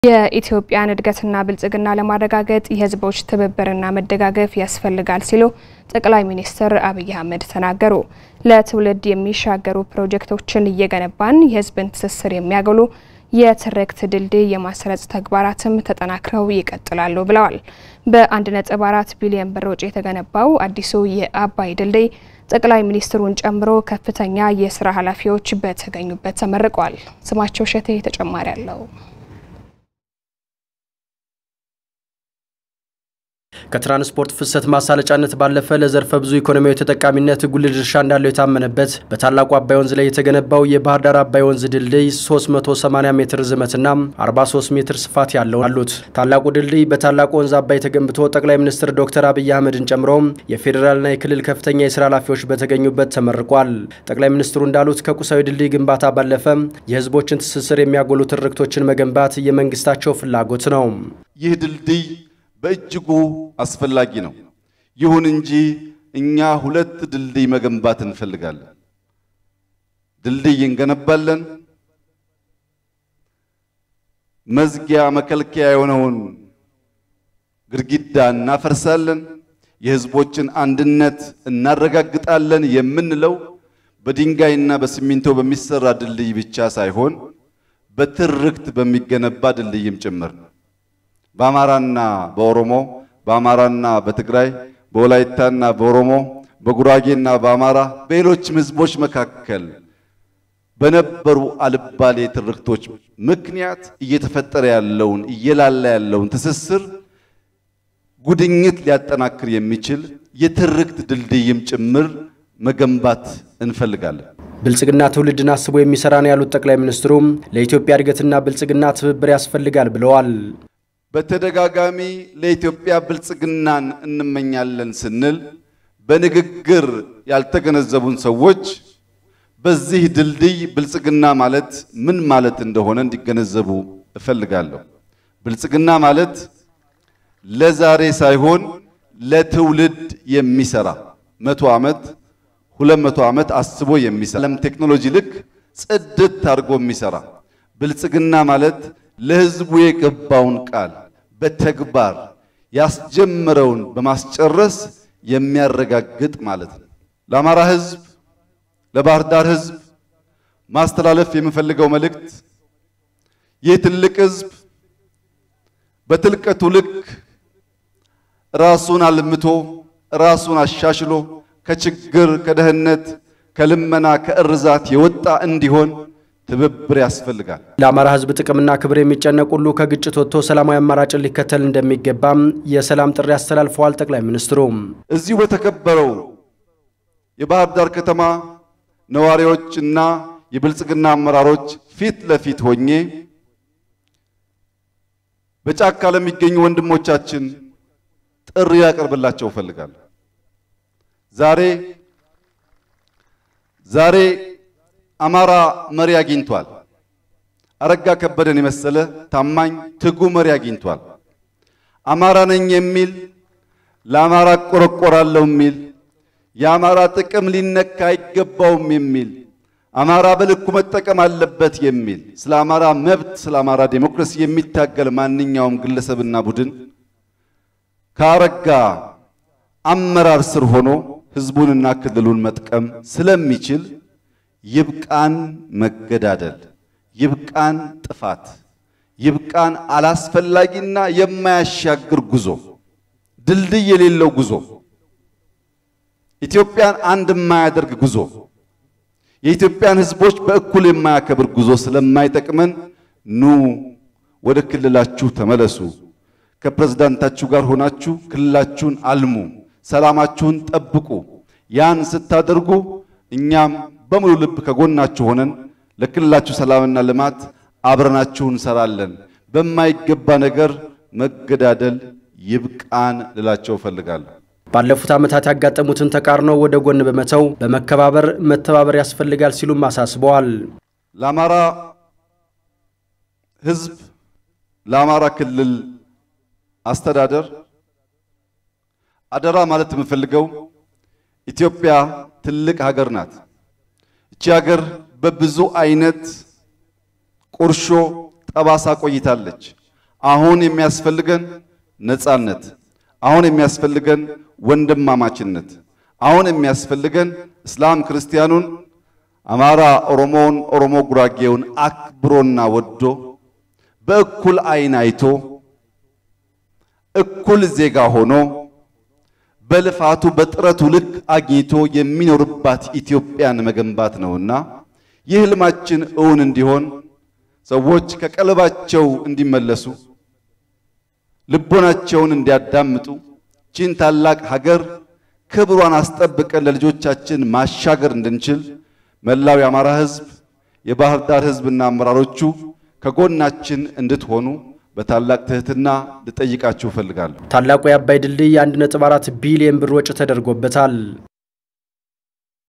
የኢትዮጵያን እድገትና ብልጽግና ለማረጋገጥ የሕዝቦች ትብብርና መደጋገፍ ያስፈልጋል ሲሉ ጠቅላይ ሚኒስትር አብይ አህመድ ተናገሩ። ለትውልድ የሚሻገሩ ፕሮጀክቶችን እየገነባን የሕዝብን ትስስር የሚያጎሉ የትርክት ድልድይ የማስረጽ ተግባራትም ተጠናክረው ይቀጥላሉ ብለዋል። በ1.4 ቢሊዮን ብር ወጪ የተገነባው አዲሱ የአባይ ድልድይ ጠቅላይ ሚኒስትሩን ጨምሮ ከፍተኛ የስራ ኃላፊዎች በተገኙበት ተመርቋል። ስማቸው ሸቴ ተጨማሪ አለው። ከትራንስፖርት ፍሰት ማሳለጫነት ባለፈ ለዘርፈ ብዙ ኢኮኖሚያዊ ተጠቃሚነት ጉልህ ድርሻ እንዳለው የታመነበት በታላቁ አባይ ወንዝ ላይ የተገነባው የባህር ዳር አባይ ወንዝ ድልድይ 380 ሜትር ርዝመትና 43 ሜትር ስፋት ያለው አሉት። ታላቁ ድልድይ በታላቁ ወንዝ አባይ ተገንብቶ ጠቅላይ ሚኒስትር ዶክተር አብይ አህመድን ጨምሮ የፌዴራልና የክልል ከፍተኛ የስራ ኃላፊዎች በተገኙበት ተመርቋል። ጠቅላይ ሚኒስትሩ እንዳሉት ከቁሳዊ ድልድይ ግንባታ ባለፈ የህዝቦችን ትስስር የሚያጎሉ ትርክቶችን መገንባት የመንግስታቸው ፍላጎት ነው። ይህ ድልድይ በእጅጉ አስፈላጊ ነው። ይሁን እንጂ እኛ ሁለት ድልድይ መገንባት እንፈልጋለን። ድልድይ እንገነባለን፣ መዝጊያ መከልከያ የሆነውን ግድግዳ እናፈርሳለን፣ የህዝቦችን አንድነት እናረጋግጣለን የምንለው በድንጋይና በሲሚንቶ በሚሰራ ድልድይ ብቻ ሳይሆን በትርክት በሚገነባ ድልድይም ጭምር ነው። በአማራና በኦሮሞ በአማራና በትግራይ በወላይታና በኦሮሞ በጉራጌና በአማራ በሌሎችም ህዝቦች መካከል በነበሩ አልባሌ ትርክቶች ምክንያት እየተፈጠረ ያለውን እየላላ ያለውን ትስስር ጉድኝት ሊያጠናክር የሚችል የትርክት ድልድይም ጭምር መገንባት እንፈልጋለን። ብልጽግና ትውልድን አስቦ የሚሰራ ነው ያሉት ጠቅላይ ሚኒስትሩም ለኢትዮጵያ እድገትና ብልጽግና ትብብር ያስፈልጋል ብለዋል። በተደጋጋሚ ለኢትዮጵያ ብልጽግናን እንመኛለን ስንል በንግግር ያልተገነዘቡን ሰዎች በዚህ ድልድይ ብልጽግና ማለት ምን ማለት እንደሆነ እንዲገነዘቡ እፈልጋለሁ። ብልጽግና ማለት ለዛሬ ሳይሆን ለትውልድ የሚሰራ መቶ ዓመት ሁለት መቶ ዓመት አስቦ የሚሰራ ዓለም ቴክኖሎጂ ልክ ጽድት አድርጎ የሚሰራ ብልጽግና ማለት ለሕዝቡ የገባውን ቃል በተግባር ያስጀመረውን በማስጨረስ የሚያረጋግጥ ማለት ነው። ለአማራ ሕዝብ፣ ለባህር ዳር ሕዝብ ማስተላለፍ የምፈልገው መልእክት ይህ ትልቅ ሕዝብ በትልቀቱ ልክ ራሱን አልምቶ ራሱን አሻሽሎ ከችግር፣ ከደህንነት፣ ከልመና፣ ከእርዛት የወጣ እንዲሆን ትብብር ያስፈልጋል። ለአማራ ህዝብ ጥቅምና ክብር የሚጨነቅ ሁሉ ከግጭት ወጥቶ ሰላማዊ አማራጭን ሊከተል እንደሚገባም የሰላም ጥሪ አስተላልፈዋል። ጠቅላይ ሚኒስትሩ እዚሁ በተከበረው የባህር ዳር ከተማ ነዋሪዎች እና የብልጽግና አመራሮች ፊት ለፊት ሆኜ በጫካ ለሚገኙ ወንድሞቻችን ጥሪ ያቀርብላቸው እፈልጋለሁ። ዛሬ ዛሬ አማራ መሪ አግኝቷል። አረጋ ከበደን የመሰለ ታማኝ ትጉ መሪ አግኝቷል። አማራ ነኝ የሚል ለአማራ እቆረቆራለሁ የሚል የአማራ ጥቅም ሊነካ አይገባውም የሚል አማራ በልኩ መጠቀም አለበት የሚል ስለ አማራ መብት፣ ስለ አማራ ዴሞክራሲ የሚታገል ማንኛውም ግለሰብና ቡድን ከአረጋ አመራር ስር ሆኖ ህዝቡንና ክልሉን መጥቀም ስለሚችል ይብቃን መገዳደል፣ ይብቃን ጥፋት፣ ይብቃን አላስፈላጊና የማያሻግር ጉዞ፣ ድልድይ የሌለው ጉዞ፣ ኢትዮጵያን አንድ የማያደርግ ጉዞ፣ የኢትዮጵያን ህዝቦች በእኩል የማያከብር ጉዞ ስለማይጠቅመን ኑ ወደ ክልላችሁ ተመለሱ። ከፕሬዝዳንታችሁ ጋር ሆናችሁ ክልላችሁን አልሙ፣ ሰላማችሁን ጠብቁ። ያን ስታደርጉ እኛም በሙሉ ልብ ከጎናችሁ ሆነን ለክልላችሁ ሰላምና ልማት አብረናችሁ እንሰራለን። በማይገባ ነገር መገዳደል ይብቃን ልላቸው እፈልጋለሁ። ባለፉት ዓመታት ያጋጠሙትን ተቃርኖ ወደ ጎን በመተው በመከባበር መተባበር ያስፈልጋል ሲሉም አሳስበዋል። ለአማራ ህዝብ፣ ለአማራ ክልል አስተዳደር አደራ ማለት የምፈልገው ኢትዮጵያ ትልቅ ሀገር ናት። እቺ ሀገር በብዙ አይነት ቁርሾ ጠባሳ ቆይታለች። አሁን የሚያስፈልገን ነጻነት፣ አሁን የሚያስፈልገን ወንድማማችነት፣ አሁን የሚያስፈልገን እስላም ክርስቲያኑን፣ አማራ ኦሮሞውን፣ ኦሮሞ ጉራጌውን አክብሮና ወዶ በእኩል ዓይን አይቶ እኩል ዜጋ ሆኖ በልፋቱ በጥረቱ ልክ አግኝቶ የሚኖርባት ኢትዮጵያን መገንባት ነውና ይህ ህልማችን እውን እንዲሆን ሰዎች ከቀልባቸው እንዲመለሱ ልቦናቸውን እንዲያዳምጡ ቺን ታላቅ ሀገር ክብሯን አስጠብቀን ለልጆቻችን ማሻገር እንድንችል መላው የአማራ ህዝብ፣ የባህር ዳር ህዝብና አመራሮቹ ከጎናችን እንድትሆኑ በታላቅ ትህትና ልጠይቃችሁ እፈልጋለሁ። ታላቁ የአባይ ድልድይ 1.4 ቢሊዮን ብር ወጪ ተደርጎበታል።